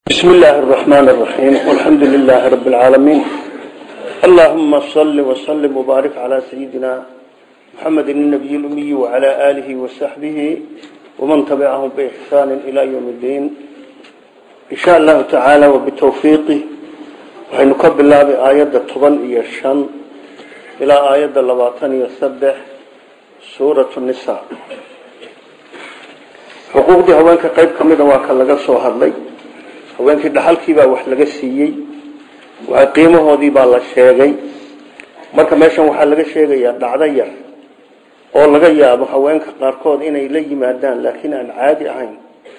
بسم الله الرحمن الرحيم والحمد لله رب العالمين اللهم صل وسلم وبارك على سيدنا محمد النبي الأمي وعلى آله وصحبه ومن تبعهم بإحسان إلى يوم الدين إن شاء الله تعالى وبتوفيقه وحنكب الله بآيات الطبن يشن إلى آيات اللباطن يسبح سورة النساء حقوق دي هوانك قيب كميدا واكا لغا سوهر لي haweenkii dhaxalkii baa wax laga siiyey qiimahoodii baa la sheegay marka meeshan waxaa laga sheegayaa dhacdo yar oo laga yaabo haweenka qaarkood inay la yimaadaan laakiin aan caadi ahayn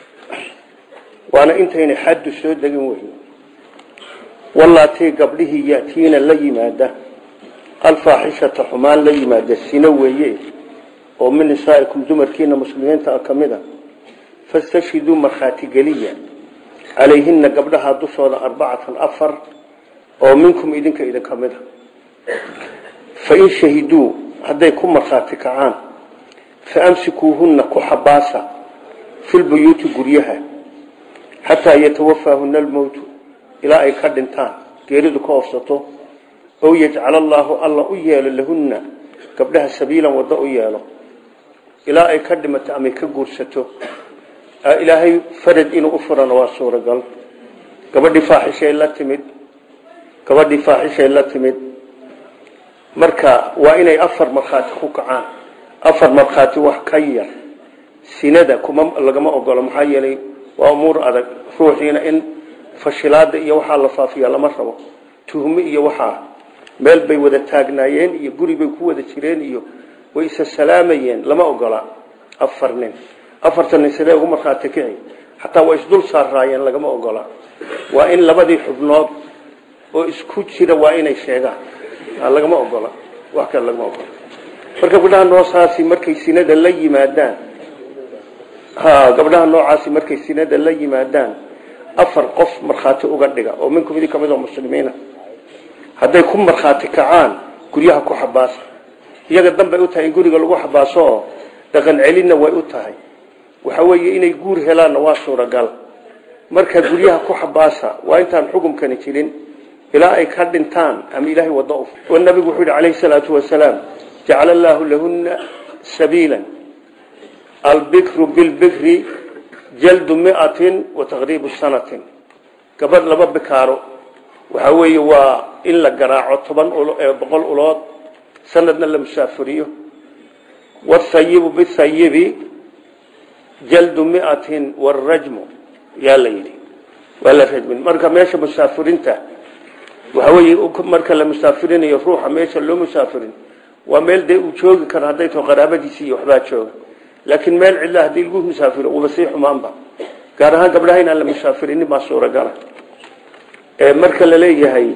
waana intayna xaddu soo degin weyn wallaatii gabdhihii yatiina la yimaada alfaaxishata xumaan la yimaada sino weeye oo min nisaa'ikum dumarkiina muslimiinta ka mid a fastashhiduu markhaati geliya calayhina gabdhaha dushooda arbacatan afar oo minkum idinka idinka mid a fain shahiduu hadday ku markhaati kacaan faamsikuuhunna ku xabaasa filbuyuuti guryaha xataa yatawafaahuna almowtu ilaa ay ka dhintaan geeridu ka oofsato ow yajcala allaahu alla u yeelo lahunna gabdhaha sabiilan waddo u yeelo ilaa ay ka dhimato amay ka guursato ilaahay farad inuu u furana waa suuragal gabadhii faaxishay la timid gabadhii faaxishay la timid marka waa inay afar markhaati ku kacaan afar markhaati wax ka yar sinada kuma lagama ogolo maxaa yeelay waa umuur adag ruuxiina in fashilaada iyo waxaa la faafiya lama rabo tuhme iyo waxaa meel bay wada taagnaayeen iyo guri bay ku wada jireen iyo way isa salaamayeen lama ogola afar nin afartan nin sidee ugu markhaati kici xataa waa isdul saaraayeen lagama ogola waa in labadii xubnood oo isku jira waa inay sheegaan lagama ogola wax kale lagama ogola marka gabdhaha noocaasi markay sinada la yimaadaan ha gabdhaha noocaasi markay sinada la yimaadaan afar qof markhaati uga dhiga oo minkum idin kamid oo muslimiina hadday ku markhaati kacaan guryaha ku xabaasa iyaga danbay u tahay in guriga lagu xabaaso oo dhaqan celinna way u tahay waxa weeye inay guur helaanna waa suuragal marka guryaha ku xabaasa waa intaan xukumkani jirin ilaa ay ka dhintaan ama ilaahay wado u nabigu wuxuu yidhi calayhi salaatu wasalaam jacala allaahu lahunna sabiilan albikru bilbikri jaldu miatin wa taqriibu sanatin gabadh laba bikaaro waxa weeye waa in la garaaco toban boqol ulood sanadna la musaafuriyo wasayibu bisayibi jaldu miatin warajmu yaa la yidhi waa la rajmin marka meesha musaafirinta waxa weeye marka la musaafirinayo ruuxa meesha loo musaafirin waa meel dee uu joogi karo hadday tao qaraabadiisi iyo waxbaa jooga laakiin meel cidla haddii lagu musaafiro uba sii xumaanba gaar ahaan gabdhaha inaan la musaafirinin baa suuragala marka la leeyahay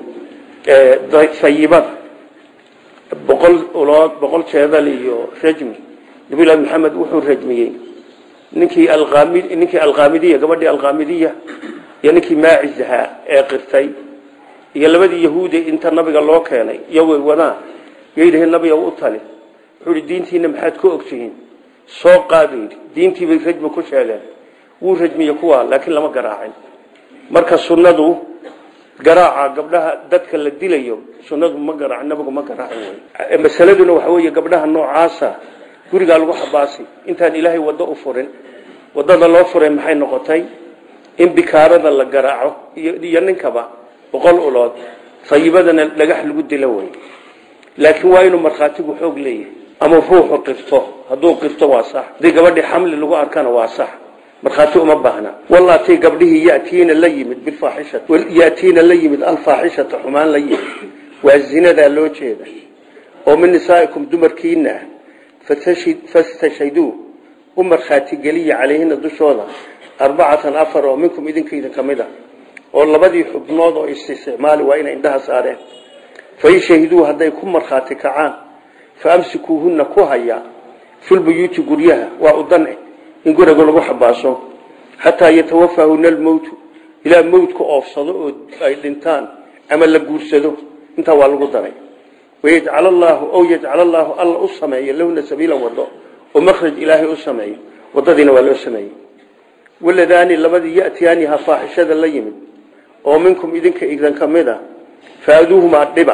sayibada boqol ulood boqol jeedal iyo rajmi nabilahi maxamed wuxuu rajmiyey ninkii alqaamid ninkii alqaamidiya gabadhii alqaamidiya iyo ninkii maacis ahaa ee qirtay iyo labadii yahuudi inta nabiga loo keenay iyo way wadaan yayidhi nabiga u tali wuxuu yidhi diintiina maxaad ku ogtihiin soo qaadu yidhi diintii bay rajmi ku sheegeen wuu rajmiye kuwa laakiin lama garaacin marka sunnadu garaaca gabdhaha dadka la dilayo sunnadu ma garaac nabigu ma garaacin wey masaladuna waxa weeye gabdhaha noocaasa gurigaa lagu xabaasay intaan ilaahay waddo u furin waddada loo furay maxay noqotay in bikaarada la garaaco iyo ninkaba boqol ulood sayibadana dhagax lagu dilo wey laakiin waa inuu markhaatigu xoog leeyahay ama ruuxu qirto hadduu qirto waa sax haddii gabadhii xamli lagu arkana waa sax markhaati uma baahna wallaatay gabdhihii yatiina la yimid bilfaaxishati yatiina la yimid alfaaxishata xumaan la yimid waa zinadaa loo jeeda oo min nisaa'ikum dumarkiina ah fastashhiduu u markhaati geliya calayhina dushooda arbacatan afar oo minkum idinka idin ka mid a oo labadii xubnood oo isticmaali waa inay indhaha saareen fain shahiduu hadday ku markhaati kacaan fa amsikuuhunna ku haya filbuyuuti guryaha waa u dan eh in guriga lagu xabaaso xataa yatawafaahuna almowtu ilaa mowtka oofsado oo ay dhintaan ama la guursado intaa waa lagu daray wayajcal allaahu ow yajcal allaahu alla u sameeyo lahuna sabiilan wado oo makhraj ilaahay u sameeyo wadadiina waa loo sameeyey waladaani labadii yatiyaaniha faaxishada la yimid oo minkum idinka idan ka mid a faaduuhumaa dhiba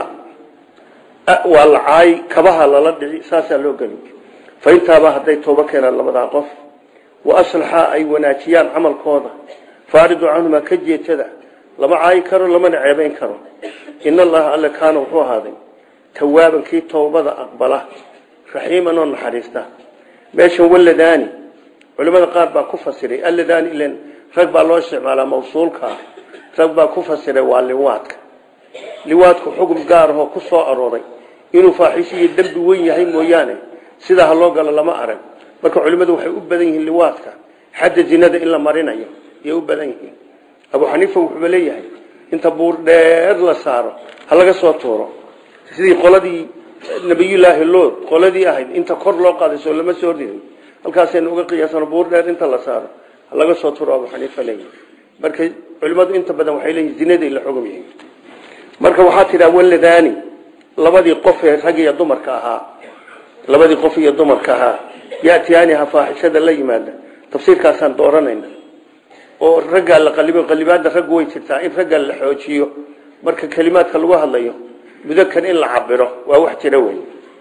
waa la caay kabaha lala dhici saasaa loo geli faintaaba hadday tooba keenaan labadaa qof wa aslaxaa ay wanaajiyaan camalkooda faaridu canhumaa ka jeetada lama caayi karo lamana ceebayn karo in allaha alle kaana wuxuu ahaaday tawaaban kii toobada aqbala raxiiman oo naxariista meeshan waladaani culimada qaar baa ku fasiray alladaani ilan rag baa loo isticmaalaa mawsuulka rag baa ku fasiray waa liwaadka liwaadku xugum gaar ahoo ku soo arooray inuu faaxisho iyo dembi weyn yahay mooyaane sidaa ha loo galo lama arag marka culimmadu waxay u badan yihiin liwaadka xadda zinada in la marinayo ayay u badan yihiin abu xaniifa wuxuuba leeyahay inta buur dheer la saaro ha laga soo tuuro sidii qoladii nabiyullaahi lood qoladii ahayd inta kor loo qaaday soo lama soo ridin halkaasaynu uga qiyaasano buur dheer inta la saaro ha laga soo tuuro abu xaniifa leeyahay marka culimmadu inta badan waxay leeyihin zinaday la xugum yihiin marka waxaa tidhaa waladaani labadii qof ee rag iyo dumarka ahaa labadii qof iyo dumarka ahaa yatiyaaniha faaxishada la yimaada tafsiirkaasaan dooranayna oo raggaa la qalibo qalibaadda raggu way jirtaa in ragga la xoojiyo marka kelimaadka lagu hadlayo mudakan in la cabiro waa wax jira wey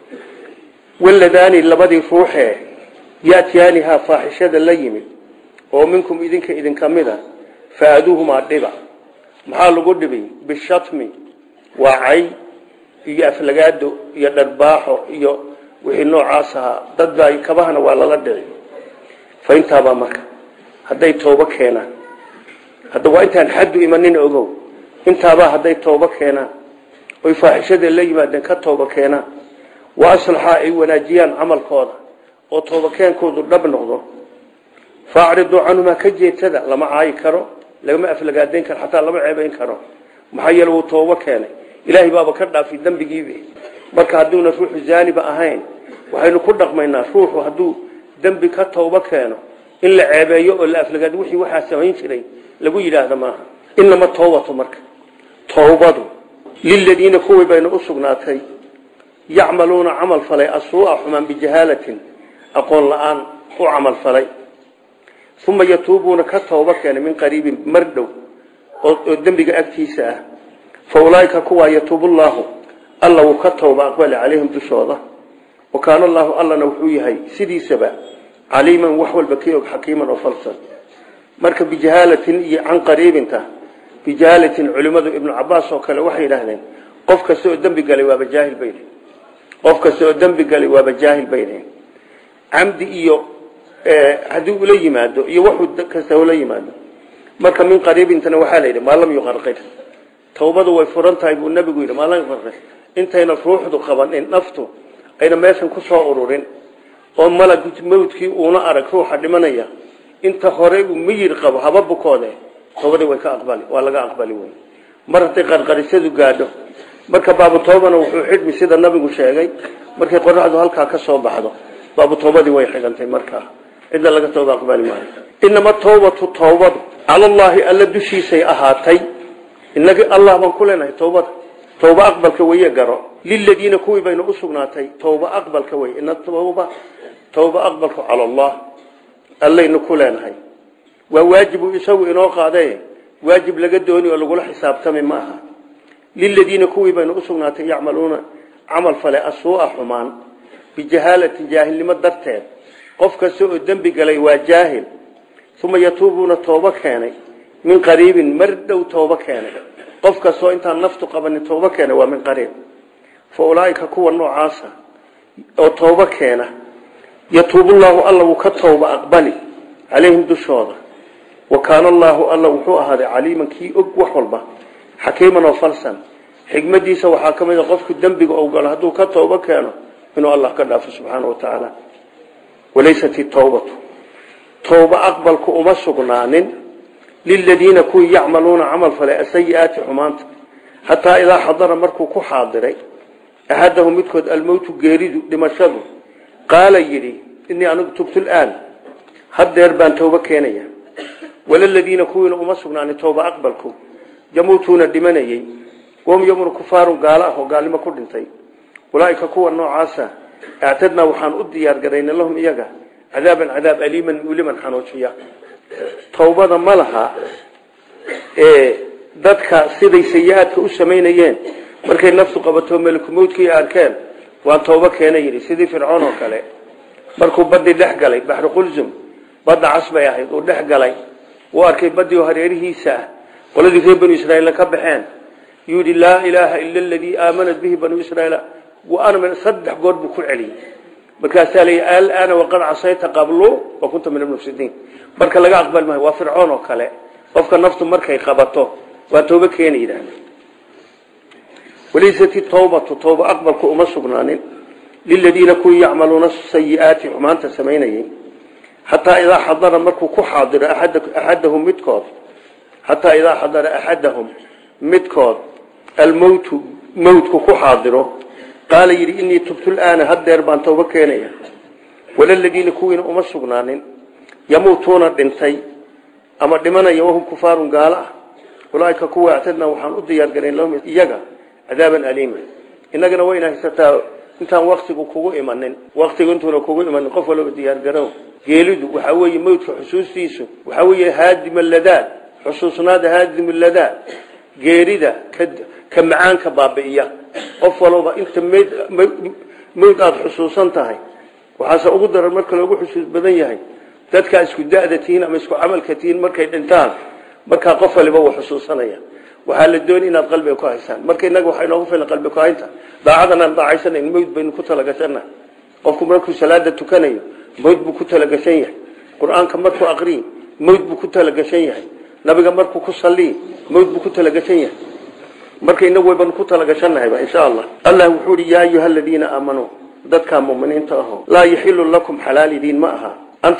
waladaani labadii ruuxee yatiyaaniha faaxishada la yimid oo minkum idinka idinka mida faaduuhumaa dhiba maxaa lagu dhibay bishatmi waa cay iyo aflagaado iyo dharbaaxo iyo wixii noocaas ahaa dad baa kabahana waa lala dhici fa intaabaa marka hadday toobo keenaan hadda waa intaan xaddu imanin ogow intaabaa hadday toobo keenaan oy faaxishada la yimaadeen ka toobo keenaan wa aslaxaa ay wanaajiyaan camalkooda oo toobakeenkoodu dhab noqdo faacriduu canhumaa ka jeetada lama caayi karo lagama aflagaadayn karo xataa lama ceebayn karo maxaa yeele wuu toobo keenay ilaahay baaba ka dhaafi dembigiibi marka hadduuna ruuxu zaaniba ahayn waxaynu ku dhaqmaynaa ruuxu hadduu dembi ka toobo keeno in la ceebeeyo oo la aflagaado wixii waxaa samayn jiray lagu yidhaahda maaha inama toobatu marka toobadu liladiina kuwii bayna u sugnaatay yacmaluuna camal falay asuu'a xumaan bijahaalatin aqoon la-aan u camal falay uma yatuubuuna ka tooba keenay min qariibin mar dhow oo dembiga agtiisa ah fa ulaaika kuwaa yatuubu llaahu alla wuu ka tooba aqbali calayhim dushooda wa kaana allaahu allana wuxuu yahay sidiisaba caliiman wax walba kii og xakiiman oo falsan marka bijahaalatin iyo can qariibinta bijahaalatin culimmadu ibnu cabaas oo kale waxay yidhaahdeen qof kasta oo dembi galay waaba jaahil bay dhihin qof kasta oo dembi galay waaba jaahil bay dhihin camdi iyo haddii ula yimaado iyo waxuu kasta ula yimaado marka min qariibintana waxaa la yidhi maa lam yuqarqir tawbadu way furan tahay buu nabigu yidhi maa lam yuqarqir intayna ruuxdu qabanin naftu ayna meeshan ku soo ururin oo malag mawdkii uuna arag ruuxa dhimanaya inta hore uu miyir qabo haba bukoode tawbadii way ka aqbali waa laga aqbali wey mar hadday qarqarisadu gaadho marka baabu toobana wuxuu xidhmi sida nabigu sheegay markay qoraxdu halkaa ka soo baxdo baabu toobadii way xidhantay markaa cidna laga tooba aqbali maayo inama tawbatu tawbadu cala allaahi alla dushiisay ahaatay inagi allah baan ku leenahay tawbada tawba aqbalka weye garo liladiina kuwii bayna u sugnaatay tawba aqbalka wey ina tawba tawba aqbalku cala allah allaynu ku leenahay waa waajibu isagu inoo qaadee waajib laga dooni oo lagula xisaabtami ma aha liladiina kuwii bayna u sugnaatay yacmaluuna camal fale asuu'a xumaan bijahaalatin jaahilnimo darteed qof kasta oo dembi galay waa jaahil uma yatuubuuna toobo keenay min qariibin mar dhow toobo keenay qof kastoo intaan naftu qabanin toobo keenay waa min qariib fa ulaaika kuwa noocaasa oo toobo keena yatuubullaahu alla wuu ka tooba aqbali calayhim dushooda wa kaana allaahu alla wuxuu ahaaday caliiman kii og wax walba xakiiman oo falsan xikmadiisa waxaa ka mid a qofku dembiga ou galo hadduu ka toobo keeno inuu allah ka dhaafo subxaana wa tacaala walaysat itawbatu towba aqbalku uma sugnaanin liladiina kuwii yacmaluuna camal falay asayi-aati xumaanta xataa idaa xadara markuu ku xaadiray axadahu midkood almowtu geeridu dhimashadu qaala yidhi inii anigu tubtu laan haddeer baan towbo keenaya walaladiina kuwiina uma sugnaanin towba aqbalku yamuutuuna dhimanayey wahum yomuna kufaarun gaalo ah oo gaalnimo ku dhintay ulaaika kuwa noocaasa actadnaa waxaan u diyaar garayna lahum iyaga cadaaban cadaab aliiman muliman xanuujiya towbada ma laha ee dadka siday sayi-aadka u samaynayeen markay naftu qabato melikumowdkii arkeen waan toobo keena yidhi sidii fircoon oo kale markuu badii dhex galay baxru qulsum badda cas bay ahayd uu dhex galay uu arkay badii oo hareerihiisa ah qoladii reer banu israiil ka baxeen yuu yidhi laa ilaaha ila aladii aamanat bihi banu israiil waana saddex goor buu ku celiyey markaasaa layi alaana waqad casayta qablu wa kunta min almufsidiin marka laga aqbali maayo waa fircoon oo kale qofka naftu markay qabato waa toobo keena yidhaahda walaysat tawbatu tawba aqbalku uma sugnaanin liladiina kuwii yacmaluuna sayiaati xumaanta samaynayay xataa idaa xadara markuu ku xaadiro axadahum midkood xataa idaa xadara axadahum midkood almowtu mowtku ku xaadiro qaala yidhi inii tubtu laana haddeer baan tawbo keenaya walaladiina kuwiina uma sugnaanin yamuutuuna dhintay ama dhimanaya wahum kufaarun gaalo ah ulaaika kuwa actadnaa waxaan u diyaargarayn lahum iyaga cadaaban aliima innagana wayna haysataa intaan waktigu kugu imanin waktigu intuuna kugu imanin qof walba diyaargarow geelidu waxaa weeye mawdka xusuustiisu waxaa weeye haadima ladaad xusuusnaada haadimu ladaad geerida ka macaanka baabi'iya qof walba inta mawd aada xusuusan tahay waxaase ugu daran marka loogu xusuus badan yahay dadkaa isku da'da tihiin ama isku camalka tihiin markay dhintaan markaa qof waliba wuu xusuusanaya waxaa la dooni inaad qalbiga ku haysaan marka inaga waxaa inoogu filan qalbi ku haynta daacadan aan daacaysanayn mawd baynu ku talagashana qofku markuu salaada tukanayo mawd buu ku talagashan yahay qur-aanka markuu aqriyi mawd buu ku talagashan yahay nabiga markuu ku saliyi mawd buu ku talagashan yahay marka inagu wayban ku talagashanahayba insha allah allah wuxuu ihi yaa ayuha aladiina aamanuu dadkaa muminiinta aho laa yaxilu lakum xalaal idiin ma aha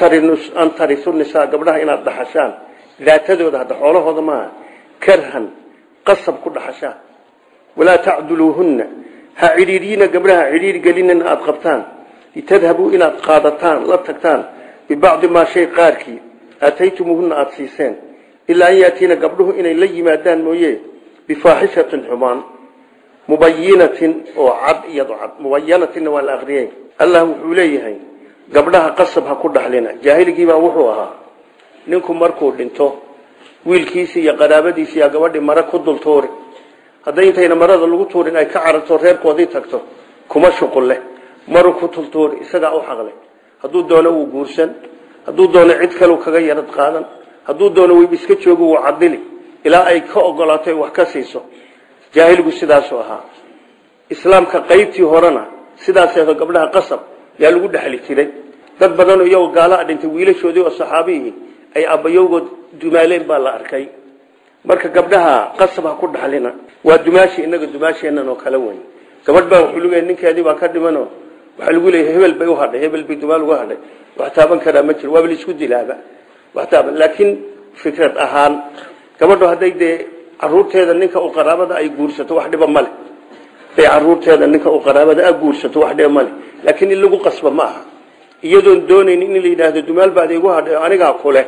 an tarisu nisaa gabdhaha inaad dhaxashaan daatadooda hadda xoolahooda maaha karhan qasab ku dhaxashaan walaa tacduluuhunna ha cidhiidyiina gabdhaha cidhiir gelinina aada qabtaan litadhabuu inaad qaadataan la tagtaan bibacdi maa shay qaarkii aataytumuuhunna aada siiseen ilaa an yaatiina gabdhuhu inay la yimaadaan mooye bifaaxishatin xumaan mubayinatin oo cad iyado cad mubayanatinna waa la aqriyey allah wuxuu leeyahay gabdhaha qasab ha ku dhaxlina jaahiligiibaa wuxuu ahaa ninku markuu dhinto wiilkiisi iyo qaraabadiisi yaa gabadhii mare ku dul tuuri hadday intayna marada lagu tuurin ay ka cararto reerkoodii tagto kuma shuqul leh maru ku tultuuri isagaa u xaqlay hadduu doono wuu guursan hadduu doono cid kaleu kaga yarad qaadan hadduu doono weyb iska joogo wuu cadili ilaa ay ka ogolaato wax ka siiso jaahiligu sidaasuu ahaa islaamka qaybtii horena sidaaseedo gabdhaha qasab yaa lagu dhexli jiray dad badanoo iyagoo gaalaha dhintay wiilashoodii oo saxaabihii ay abbayowgood dumaaleen baa la arkay marka gabdhaha qasab ha ku dhaxlina waa dumaashi inaga dumaasheenan oo kale weyn gabadh baa wuxuu leeyahay ninkeedii baa ka dhimano waxaa lagu leeyahay hebel bay u hadhay hebel bay dumaal uga hadhay wax taaban karaa ma jiro waaba laisku dilaaba wax taaban laakiin fikrad ahaan gabadhu hadday dee caruurteeda ninka u qaraabada ay guursato wax dhiba male hadday caruurteeda ninka u qaraabada a guursato wax dhiba male laakiin in lagu qasba ma aha iyadoon doonaynin in la yidhaahdo dumaal baad igu hadhay anigaa kuleh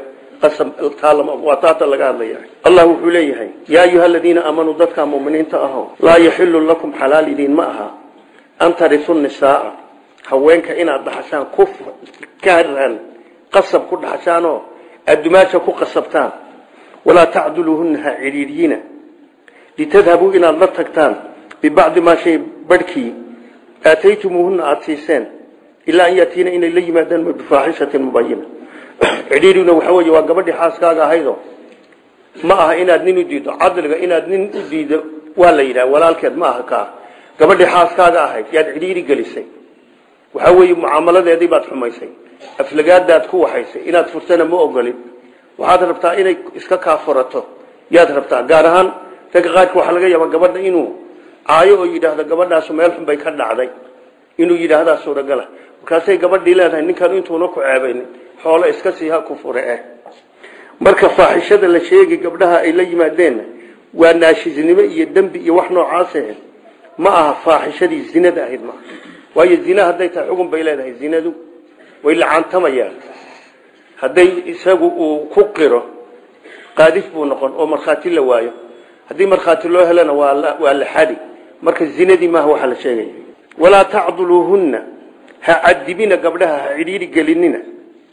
waa taata laga hadlaya allah wuxuu leeyahay yaa ayuha aladiina aamanuu dadkaa muminiinta aho laa yaxilu lakum xalaal idiin ma aha an tarisu nisaaa haweenka inaad dhaxashaan ku karan qasab ku dhaxashaanoo aad dumaasha ku qasabtaan walaa tacduluuhuna ha cidhiiryina litadhabuu inaad la tagtaan bibacdi maa shay barhkii aataytumuuhuna aada siiseen ilaa an yaatiina inay la yimaadaan bifaaxishatin mubayina cidhiirina waxa wey waa gabadhii xaaskaaga ahaydo ma aha inaad nin u diido cadliga inaad nin u diido waa la yidhaha walaalkeed ma aha kaa gabadhii xaaskaaga ahayd yaad cidhiiri gelisay waxa weeye mucaamaladeedii baad xumaysay aflagaadaad ku waxaysay inaad furtana ma ogolin waxaad rabtaa inay iska kaa furato yaad rabtaa gaar ahaan ragga qaarka waxaa laga yaabaa gabadha inuu caayo oo yidhaahdo gabadhaasu meel xun bay ka dhacday inuu yidhaahdaa suuragala markaasay gabadhii leedahay ninkan intuuna ku ceebaynin xoolo iska siiha ku fure eh marka faaxishada la sheegi gabdhaha ay la yimaadeenna waa naashisnimo iyo dembi iyo wax noocaas ahayd ma aha faaxishadii zinada ahayd maaha waayo zina hadday tahay xugun bay leedahay zinadu way lacaantamayaan hadday isagu uu ku qiro qaadif buu noqon oo markhaati la waayo haddii markhaati loo helana waa la xadi marka zinadii maaha waxaa la sheegaya walaa tacduluuhunna ha cadibina gabdhaha ha cidhiiri gelinina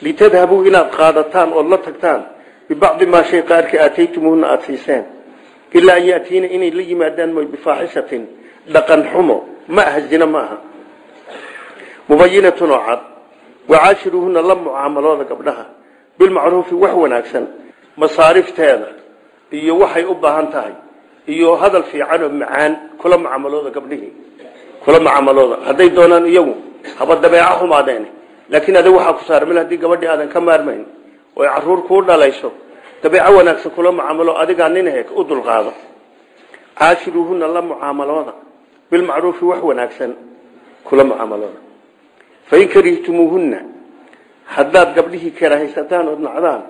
litadhabuu inaad qaadataan ood la tagtaan bibacdi maa shay qaarka aataytumuhuna aada siiseen ilaa an yatiina inay la yimaadaan moy bifaaxishatin dhaqan xumo ma aha zina ma aha mubayinatun oo cad wacaashiruuhuna la mucaamalooda gabdhaha bilmacruufi wax wanaagsan masaarifteeda iyo waxay u baahan tahay iyo hadal fiican oo macaan kula mucaamalooda gabdhihii kula mucaamalooda hadday doonaan iyagu haba dabeeco xumaadeen laakiin adig waxaa ku saarmil haddii gabadhii aadan ka maarmayn oo ay caruur kuu dhalayso dabeeco wanaagsan kula mucaamalo adigaa nin he u dulqaado caashiruuhuna la mucaamalooda bilmacruufi wax wanaagsan kula mucaamalooda fain karihtumuuhunna haddaad gabdhihii karahaysataan ood nacdaan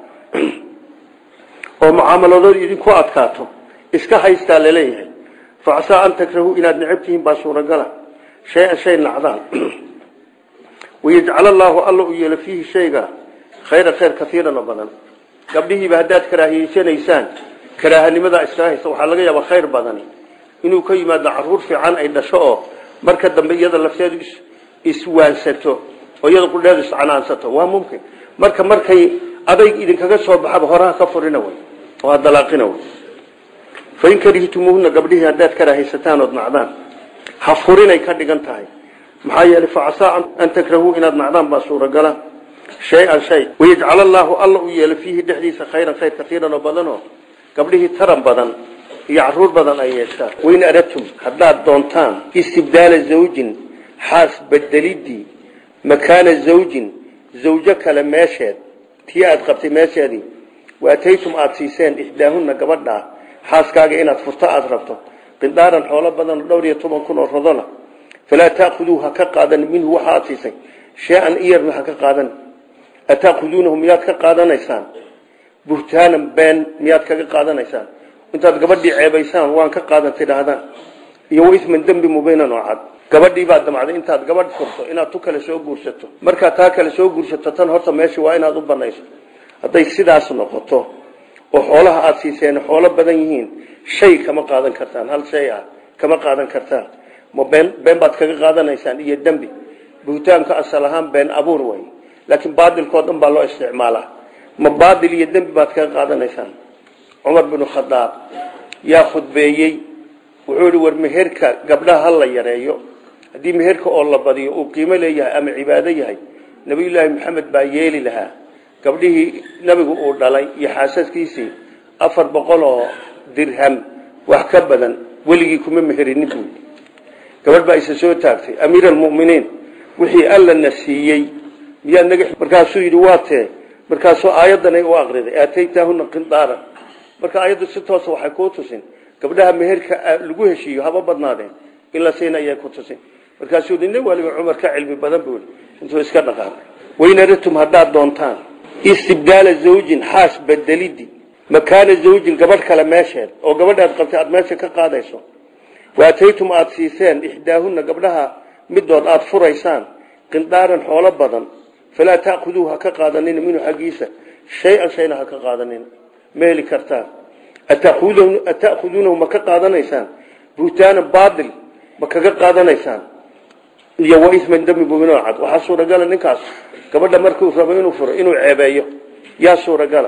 oo mucaamaladood idinku adkaato iska haystaa laleeyahay facsaa an takrahuu inaad necab tihiin baa suuragala shay-an shay nacdaan wayajcal allaahu alla u yeelo fiihi shayga khayra khayr kaiiran oo badan gabdhihiiba haddaad karaahiyeysanaysaan karaahanimadaa iska haysta waxaa laga yaabaa khayr badani inuu ka yimaado caruur fiican ay dhasho oo marka dambe iyada lafteedu iswaansato oo iyada qudheedu iscanaansato waa mumkin marka markay adayg idinkaga soo baxaba horaha ka furina way oo ha dalaaqina way fain karihtumuuhuna gabdhihii haddaad karahaysataan ood nacdaan ha furinay ka dhigan tahay maxaa yeelay facasaa an takrahuu inaad nacdaan baa suuragala shay-an shay wayajcal allaahu alla u yeelo fiihi dhexdiisa khayran khayr kaiiran oo badanoo gabdhihii taran badan iyo caruur badan ay yeeshaan wain aradtum haddaad doontaan istibdaala zawjin xaas bedelidii makaana zawjin zawjo kale meesheed tii aad qabtay meesheedii waataytum aada siiseen ixdaahunna gabadhaa xaaskaaga inaad furto aada rabto qindaaran xoolo badan oo dhowr iyo toban kun oo rodola falaa taakuduu ha ka qaadan minhu waxa aad siisay shay-an iyarna ha ka qaadan ataakuduunahu miyaad ka qaadanaysaan buhtaanan been miyaad kaga qaadanaysaan intaad gabadhii ceebaysaan waan ka qaadan tidhaahdaan iyo waisman dembi mubiinan oo cad gabadhii baad damacday intaad gabadh furto inaad tu kale soo guursato markaad taa kale soo guursato tan horta meesha waa inaad u banayso hadday sidaas noqoto oo xoolaha aada siiseen xoolo badan yihiin shay kama qaadan kartaan hal shay ah kama qaadan kartaan ma been been baad kaga qaadanaysaan iyo dembi buhtaanka asal ahaan been abuur way laakiin baadilkoo dhan baa loo isticmaalaa ma baadil iyo dembi baad kaga qaadanaysaan cumar binu khadaab yaa khudbeeyey wuxuu yihi war meherka gabdhaha ha la yareeyo haddii meherka oo la badiyo uu qiimo leeyahay ama cibaado yahay nabiyullaahi maxamed baa yeeli lahaa gabdhihii nabigu uu dhalay iyo xaasaskiisii afar boqol oo dirham wax ka badan weligii kuma meherinin buu gabadh baa isa soo taagtay amiir almuminiin wixii alla na siiyey miyaad naga markaasuu yidhi waa tee markaasuu aayaddanay u aqriday aataytaahuna qindaaran marka aayaddu si toosa waxay kuu tusin gabdhaha meherka lagu heshiiyo haba badnaadeen in la siina ayay ku tusin markaasuu yidhi nin waliba cumar ka cilmi badan buu intuu iska dhaqaaqay waynaratum haddaad doontaan istibdaala zawjin xaas bedelidi makaana zawjin gabadh kale meesheed oo gabadhaad qabtay aada meesha ka qaadayso waataytum aada siiseen ixdaahunna gabdhaha midood aada furaysaan qindaaran xoolo badan falaa taakuduu ha ka qaadanina minhu xaggiisa shay-an shayna ha ka qaadanina ma heli kartaan ata'khuduunahu ma ka qaadanaysaan buhtaanan baadil ma kaga qaadanaysaan iyo waisman dami mubinoo cad waxaa suuragala ninkaas gabadha markuu rabo inuu furo inuu ceebeeyo yaa suuragala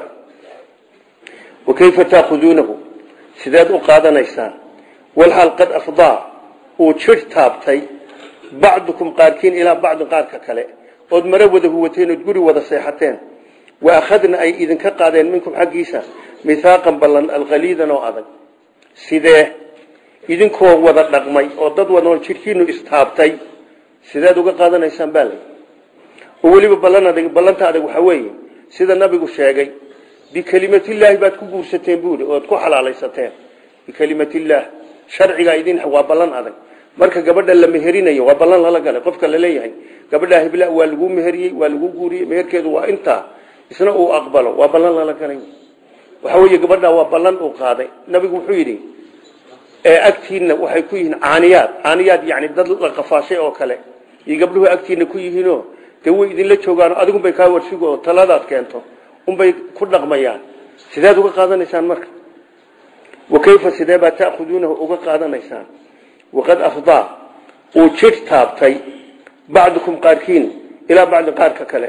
wakayfa taakhuduunahu sideed u qaadanaysaan walxaal qad afdaa uu jir taabtay bacdukum qaarkiin ilaa bacdin qaarka kale ood maro wada huwateen ood guri wada seexateen wa akhadna ay idinka qaadeen minkum xaggiisa mithaaqan ballan alkhaliidan oo adag sidee idinkoo wada dhaqmay oo dad wadoon jidhkiinu istaabtay sideed uga qaadanaysaan baa lay oo weliba ballan adag ballanta adag waxaa weeye sida nabigu sheegay bikelimatillaahi baad ku guursateen buuri ood ku xalaalaysateen bikelimatillaahi sharcigaa idin waa ballan adag marka gabadha la meherinayo waa ballan lala galay qofka la leeyahay gabadha hibla waa lagu meheriyey waa lagu guuriyey meherkeedu waa intaa isna uu aqbalo waa ballan lala galay waxa weeye gabadha waa ballan uu qaaday nabigu wuxuu yidhi ee agtiina waxay ku yihiin caaniyaad caaniyaad yani dad la qafaashay oo kale iyo gabdhuhu agtiina ku yihiinoo dee way idinla joogaan adigunbay kaa warsigo oo taladaad keento unbay ku dhaqmayaan sideed uga qaadanaysaan marka wakayfa sidee baa ta'khuduunahu uga qaadanaysaan waqad afdaa uu jir taabtay bacdukum qaarkiin ilaa bacdi qaarka kale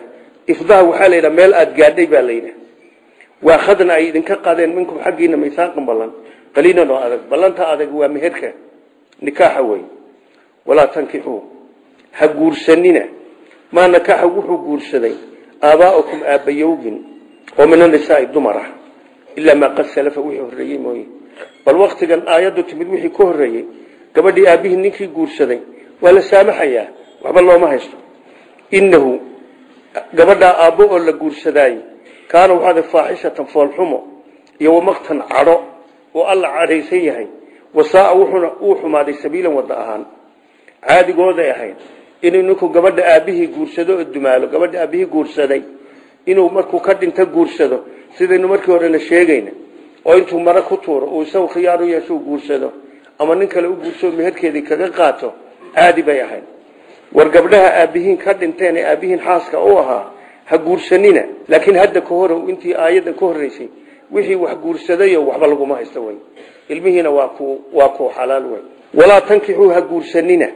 ifdaha waxaa la yidhaha meel aada gaadhay baa la yidhaha waa khadna ay idinka qaadeen minkum xaggiina misaaqan ballan qaliilan oo adag ballanta adag waa meherka nikaaxa wey walaa tankixuu ha guursanina maa nakaaxa wuxuu guursaday aabaa'ukum aabbayowgin oo min anisaai dumar ah ilaa maa qad salafa wixii horreeyey mooye bal waktigan aayaddu timid wixii ka horreeyey gabadhii aabbihii ninkii guursaday waa la saamaxayaa waxba looma haysto innahu gabadhaa aabbo oo la guursadaayey kaana waxaada faaxishatan foolxumo iyo wamaqtan cadho oo alla cadhaysan yahay wasaaa wuxuuna uu xumaaday sabiilan wadda ahaan caadigooday ahayd inuu ninku gabadha aabbihii guursado oo dumaalo gabadha aabbihii guursaday inuu markuu ka dhinto guursado sidaynu markii horena sheegayna oo intuu mare ku tuuro uu isagu khiyaar u yeesho guursado ama nin kale u guursado meherkeedii kaga qaato caadi bay ahayd war gabdhaha aabbihiin ka dhinteen ee aabbihiin xaaska u ahaa ha guursanina laakiin hadda ka hor intii aayadda ka horreysay wixii wax guursadayo waxba laguma haysto wey ilmihiina waa ku waa ku xalaal wey walaa tankixuu ha guursanina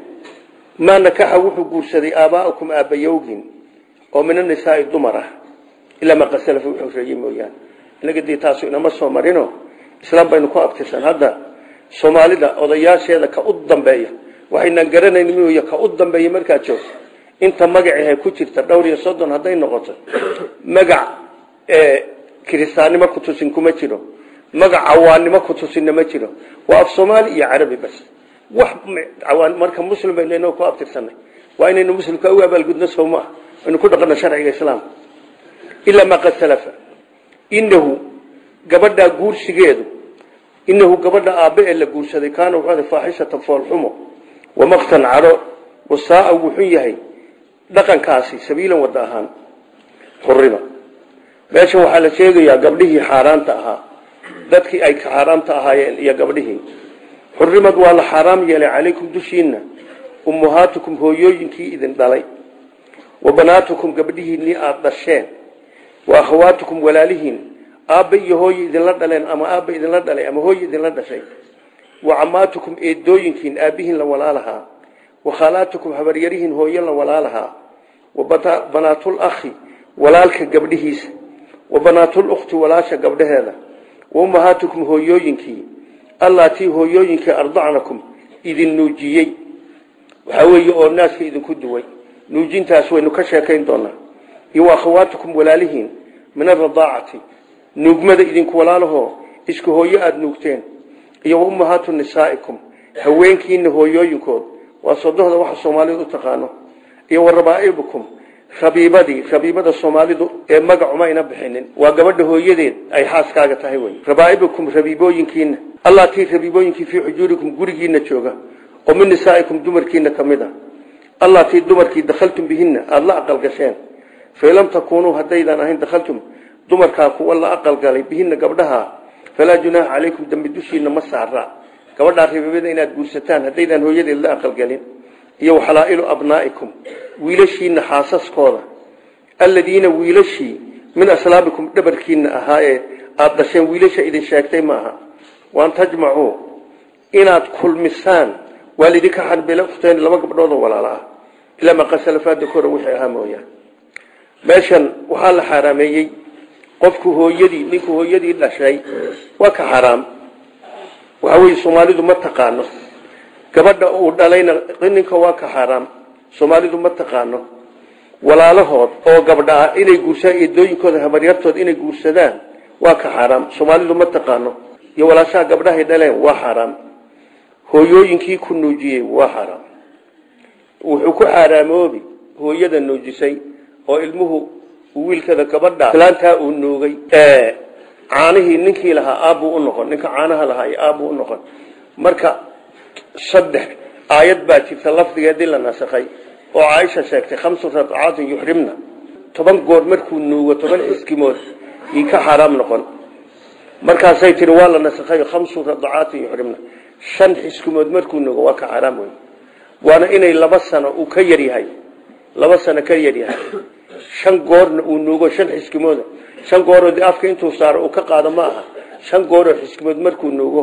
maa nakaxa wuxuu guursaday aabaa'ukum aabbayowgin oo min anisaai dumar ah ilaa maa qad salafa wuxuu reeyey mooyaane inaga dee taasu inama soo marino islaam baynu ku abtirsan hadda soomaalida odayaasheeda ka u dambeeya waxaynan garanayn mooye ka u dambeeya markaad joogto inta magacihay ku jirta dhowr iyo soddon hadday noqoto magac kiristaannimo ku tusin kuma jiro magac cawaannimo ku tusinna ma jiro waa af soomaali iyo carabi bas wax cawaan marka muslim baynu inoo ku abtirsanay waa inaynu muslimka u abaalgudno soo ma ah aynu ku dhaqanno sharciga islaamka ilaa maa qad salafa inahu gabadhaa guursigeedu inahu gabadha aabbe ee la guursaday kaana wuxuu faaxishatan foolxumo wamaqtan cadho wasaaa wuxuu yahay dhaqankaasi sabiilan wadda ahaan xurima meeshan waxaa la sheegayaa gabdhihii xaaraanta ahaa dadkii ay xaaraamta ahaayeen iyo gabdhihii xurimad waa la xaaraam yeelay calaykum dushiinna ummahaatukum hooyooyinkii idin dhalay wa banaatukum gabdhihiinnii aada dhasheen wa akhawaatukum walaalihiin aabba iyo hooye idinla dhaleen ama aabba idinla dhalay ama hooye idinla dhashay wa camaatukum eedooyinkiin aabbihiin la walaalahaa wa khalaatukum habaryarihiin hooye la walaalahaa wa banaatul akhi walaalka gabdhihiisa wa banaatul ukhti walaasha gabdhaheeda wa ummahaatukum hooyooyinkii allaatii hooyooyinkii ardacnakum idin nuujiyey waxaa weeye oo naaska idinku duway nuujintaas waynu ka sheekayn doonaa iyo wa akhawaatukum walaalihiin min aradaacati nuugmada idinku walaalahoo isku hooyo aada nuugteen iyo wa ummahaatu nisaa'ikum haweenkiina hooyooyinkood waa sodohda waxa soomaalidu u taqaano iyo wa rabaa'ibukum rabiibadii rabiibada soomaalidu ee magacuma ayna bixinin waa gabadha hooyadeed ay xaaskaaga tahay wey rabaa'ibukum rabiibooyinkiina allaatii rabiibooyinkii fii xujuurikum gurigiina jooga oo min nisaa'ikum dumarkiina ka mid a allaatii dumarkii dakhaltum bihinna aada la aqalgasheen fain lam takuunuu haddaydan ahayn dakhaltum dumarkaa kuwa la aqalgalay bihinna gabdhaha falaa junaaha calaykum dambi dushiina ma saara gabadhaa rabiibada inaad guursataan haddaydaan hooyadeed la aqalgelin iyo waxalaa'ilu abnaa'ikum wiilashiina xaasaskooda alladiina wiilashii min aslaabikum dhabarkiina ahaa ee aada dhasheen wiilasha idin sheegtay maaha waan tajmacuu inaad kulmisaan waa lidinka xarbila ukhteen laba gabdhoodoo walaala ah ilaa maqasalafaada kora wixii ahaa mooyaan meeshan waxaa la xaaraameeyey qofku hooyadii ninku hooyadii dhashay waa ka xaraam waxa weye soomaalidu ma taqaano gabadha uu dhalayna ninka waa ka xaaraam soomaalidu ma taqaano walaalahood oo gabdha ah inay guursadaan eedooyinkooda habaryartooda inay guursadaan waa ka xaaraam soomaalidu ma taqaano iyo walaashaha gabdhahay dhaleen waa xaaraam hooyooyinkii ku nuujiyey waa xaaraam wuxuu ku xaaraamoobi hooyada nuujisay oo ilmuhu wiilkada gabadha islaantaa uu nuugay caanihii ninkii lahaa aabbuu u noqon ninka caanaha lahaa iyo aabbuu u noqon marka saddex aayad baa jirta lafdigeedii la nasakhay oo caaisha sheegtay khamsu radcaatin yuxrimna toban goor markuu nuugo toban xiskimood ii ka xaaraam noqon markaasay tiri waa la nasakhay khamsu radcaatin yuxrimna shan xiskimood markuu nuugo waa ka xaaraam wey waana inay laba sano uu ka yar yahay laba sano ka yar yahay shan goorna uu nuugo shan xiskimooda shan gooroo de afka intuu saaro uu ka qaado ma aha shan gooroo xiskimood markuu nuugo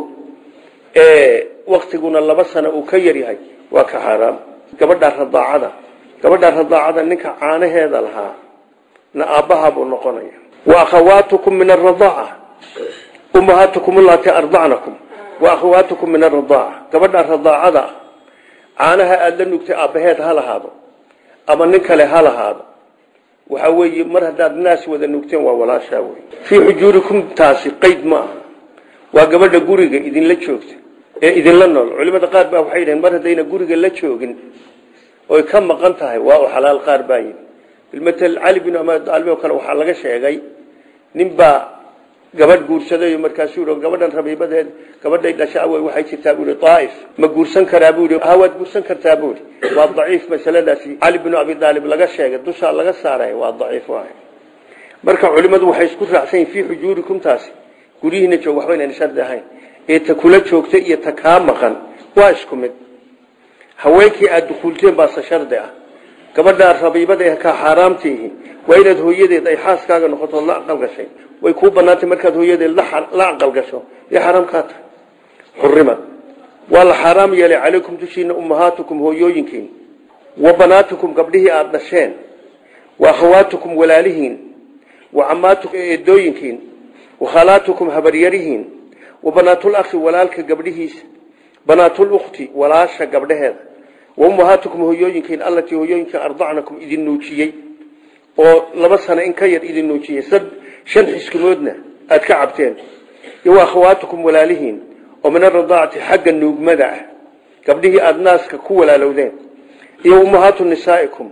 waktiguna laba sano uu ka yar yahay waa ka xaaraam gabadha radaacada gabadha radaacada ninka caanaheeda lahaa na aabbaha buu noqonaya wa akhawaatukum min aradaaca ummahaatukum allaati ardacnakum wa akhawaatukum min aradaaca gabadha radaacada caanaha aada la nugtay aabbaheed ha lahaado ama nin kale ha lahaado waxaa weeye mar haddaad naas wada nugteen waa walaashaa wey fii xujuurikum taasi qayd ma aha waa gabadha guriga idinla joogta ee idinla nool culimada qaar baa waxay dhaheen mar haddayna guriga la joogin oy ka maqan tahay waa u xalaal qaar baa yidhi bilmatel cali bin amadaalib oo kale waxaa laga sheegay nin baa gabadh guursaday markaasuu yidhi gabadhan rabiibadeed gabadhay dhashaa wey waxay jirtaa buu yidhi daa'if ma guursan karaa buu yidhi ha waad guursan kartaa buu yidhi waa daciif masaladaasi cali binu abi daalib laga sheegay dushaa laga saaray waa daciif waay marka culimadu waxay isku raacsan yihin fii xujuurikum taasi guryihiina joog waxba inayna shardi ahayn ee ta kula joogta iyo ta kaa maqan waa isku mid haweenkii aada dukuulteen baase shardi ah gabadhaa rabiibada ee kaa xaaraamtiihi waa inaad hooyadeed ay xaaskaaga noqoto la aqal gashay way kuu banaantay markaad hooyadeed la aqal gasho ee xaaraamkaa tahay xurimad waa la xaaraam yeelay calaykum dushiina ummahaatukum hooyooyinkiin wa banaatukum gabdhihii aada dhasheen wa akhawaatukum walaalihiin wa camaatukum eedooyinkiin wa khalaatukum habaryarihiin wa banaatul-akhi walaalka gabdhihiisa banaatul-ukhti walaasha gabdhaheeda wa ummahaatukum hooyooyinkiin allatii hooyooyinka ardacnakum idin nuujiyey oo laba sano in ka yar idin nuujiyey shan xiskumoodna aada ka cabteen iyo wa akhawaatukum walaalihiin oo min aradaacati xagga nuugmada ah gabdhihii aada naaska ku walaalowdeen iyo ummahaatu nisaa'ikum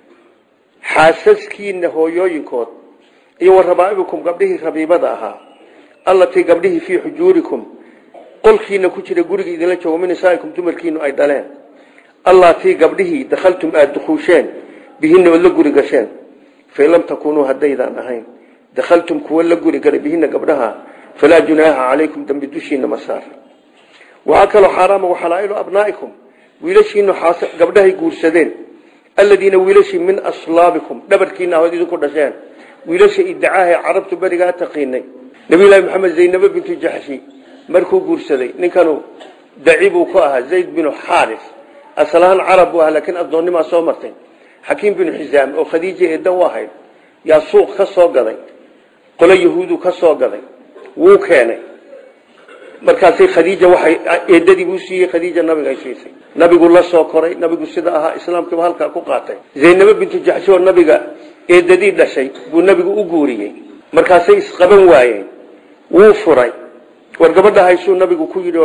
xaasaskiina hooyooyinkood iyo wa rabaa'ibikum gabdhihii rabiibada ahaa allatii gabdhihii fii xujuurikum qolkiina ku jira guriga idinla joogo min nisaa'ikum dumarkiinu ay dhaleen allatii gabdhihii dakhaltum aada dukuusheen bihinna ood la guri gasheen fain lam takuunuu haddaydaan ahayn dakhaltum kuwa la guri galay bihinna gabdhaha falaa junaaha calaykum dambi dushiina ma saar waxaa kaloo xaaraama waxalaa'ilu abnaa'ikum wiilashiinu gabdhahay guursadeen aladiina wiilashii min aslaabikum dhabarkiina ahood idinku dhasheen wiilasha idacaahae carabtu berigaa taqiinay nabiyullaahi maxamed zaynabo bintu jaxshi markuu guursaday ninkanu daci buu ku ahaa zayd binu xaaris asalahaan carab buu ahaa laakiin addoonnimaa soo martay xakiim binu xisaam oo khadiija eedda u ahayd yaa suuq ka soo gaday qolo yahuudu ka soo gaday wuu keenay markaasay khadiija waxay eedadii buu siiyey khadiija nabiga ay siisay nabigu la soo koray nabigu sida ahaa islaamkiiba halkaa ku qaatay zaynabo bintu jaxshi oo nabiga eedadii dhashay buu nabigu u guuriyey markaasay isqaban waayeen wuu furay war gabadha haysuu nabigu ku yidhi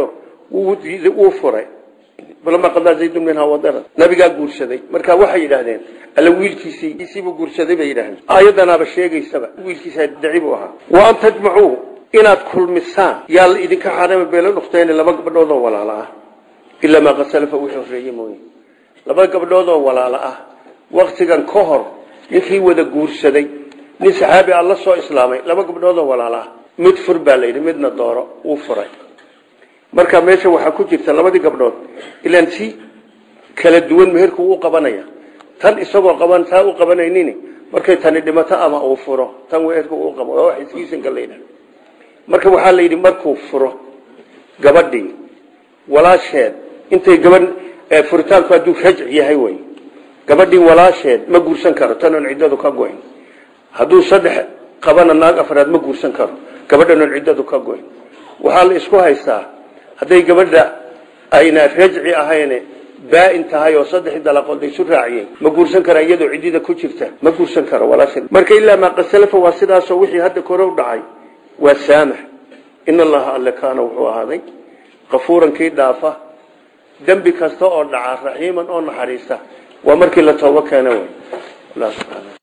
wuu furay lama qadaa zaydun minhaa wadara nabigaa guursaday marka waxay yidhaahdeen alla wiilkiisiibuu guursaday bay yidhahdeen aayadanaaba sheegaysaba wiilkiisa daci buu ahaa wa an tajmacuu inaad kulmisaan yaa la idinka xaarama beelo dhukhteen laba gabdhoodoo walaalo ah ilaa maa qad salafa wixii horreeye mooye laba gabdhoodoo walaalo ah waktigan ka hor ninkii wada guursaday nin saxaabi a la soo islaamay laba gabdhoodoo walaalo ah mid fur baa la yidhi midna dooro wuu furay marka meesha waxaa ku jirta labadii gabdhood ilaan si kala duwan meherku u qabanaya tan isagoo qaban taa u qabanaynin markay tani dhimato ama uu furo tan meherku u qabo waa wax iskiisanka leeyahay marka waxaa la yidhi markuu furo gabadhii walaasheed intay gabadh furitaanku hadduu rajc yahay wey gabadhii walaasheed ma guursan karo tanoon ciddadu ka goyn hadduu saddex qabana naag afraad ma guursan karo gabadhanoon ciddadu ka goyn waxaa la isku haystaa hadday gabadha ayna rajci ahayne baa-in tahay oo saddexii dalaqood isu raaciyeen ma guursan kara iyadoo ciddida ku jirta ma guursan karo walaasheed marka ilaa maa qasalafa waa sidaasoo wixii hadda kore u dhacay waa saamax in allaha alle kaana wuxuu ahaaday kafuuran kii dhaafa dembi kasta oo dhaca raxiiman oo naxariista waa markii la toobo keena wey